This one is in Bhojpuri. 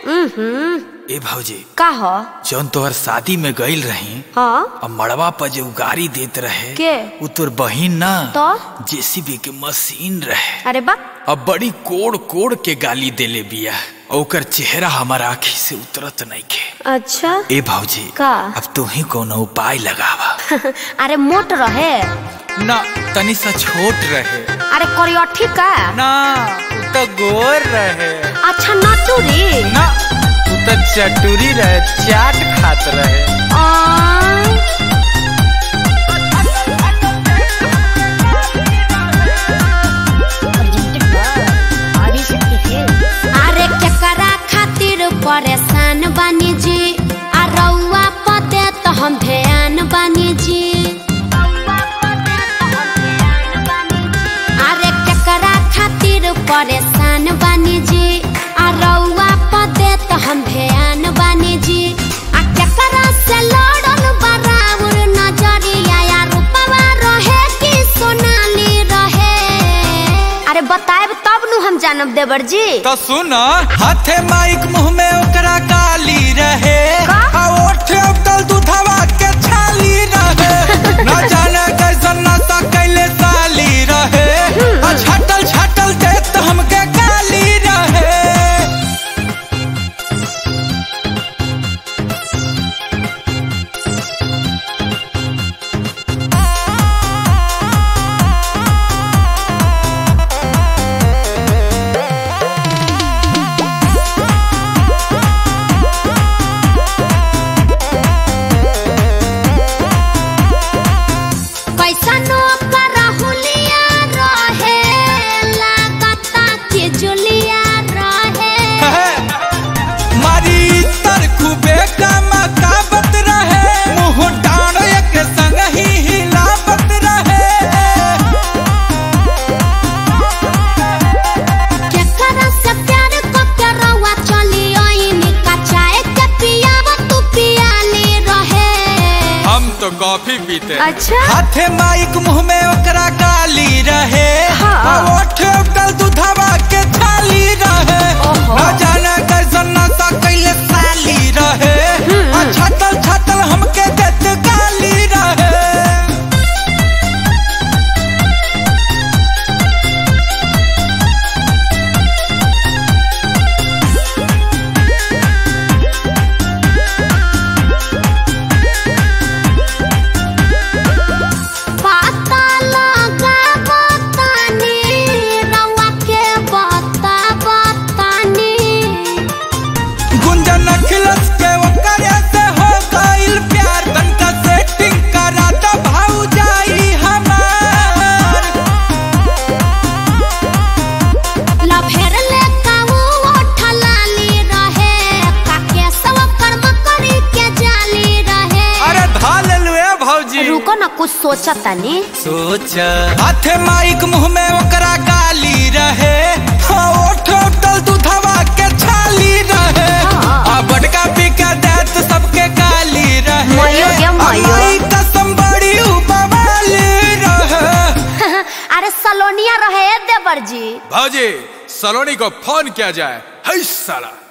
हम्म ए भौजी का ह जौन तोहर शादी में गईल रही हाँ अब मड़वा पर जो गाड़ी देत रहे के? उ तोर बहिन ना तो? जेसीबी के मशीन रहे अरे बा अब बड़ी कोड़ कोड़ के गाली देले बिया और ओकर चेहरा हमार आँखी से उतरत नहीं के अच्छा ए भौजी का? अब तू ही कोनो उपाय लगावा अरे मोट रहे ना तनी सा छोट रहे अरे करियठी का ना उ तो गोर रहे अच्छा नटूरी ना उ तो चटुरी रहे चाट खात रहे आ, अरे केकरा खातिर परेशान बानी जी आ रउआ पते तो हम ध्यान बानी जी अरे केकरा खातिर परेशान बानी जी आ रउआ पते तो हम ध्यान बानी जी आ केकरा से लड़ल बराबर नजरिया या रूपवा रहे कि सोनाली रहे अरे बताएब तब नु हम जानब देवर जी तो सुन हाथे माइक मुंह में ओकरा गाली रहे का? आ ओठे उतल दूधवा के छाली रहे न जाने कैसन नशा कैले साली रहे आ छाटल छाटल देत हमके गाली रहे कैसनो करहुलिया रहे लागता के जुलिया रहे मारी तर खूबे कमकावत रहे मुंह डांड एक संग ही हिलावत रहे केकरा से प्यार को के रवा चली ओइनी कचाए के पियाव तू पियाली रहे हम तो कॉफी पीते अच्छा हाथे माइक मुंह में ओकरा गाली रहे हाँ। आ ओठे उगल दूधवा के छाली रहे ओहो। न जाने कैसन नशा कैले साली रहे आ छातल छातल हमके देत गाली रहे पता लगा बतानी रवा के बता बतानी गुंजन अखिलस के ओकरे से हो गइल प्यार तनका सेटिंग करा द भाऊ जाई हमार लभेर ले काऊ ओठलाली रहे काके सब कर्म करी के जाली रहे अरे धा लेलुए भौजी रुको ना कुछ सोचा तनी सोच हाथे माइक मुंह में ओकरा गाली रहे हाँ ओठ उठल दूधवा के छाली रहे हाँ। आ बड़का पिका देत सबके गाली रहे मयो गे आ मयो। माई कसम बड़ी उपवाली रहे अरे सलोनिया रहे देवर जी भौजी सलोनी को फोन किया जाए है साला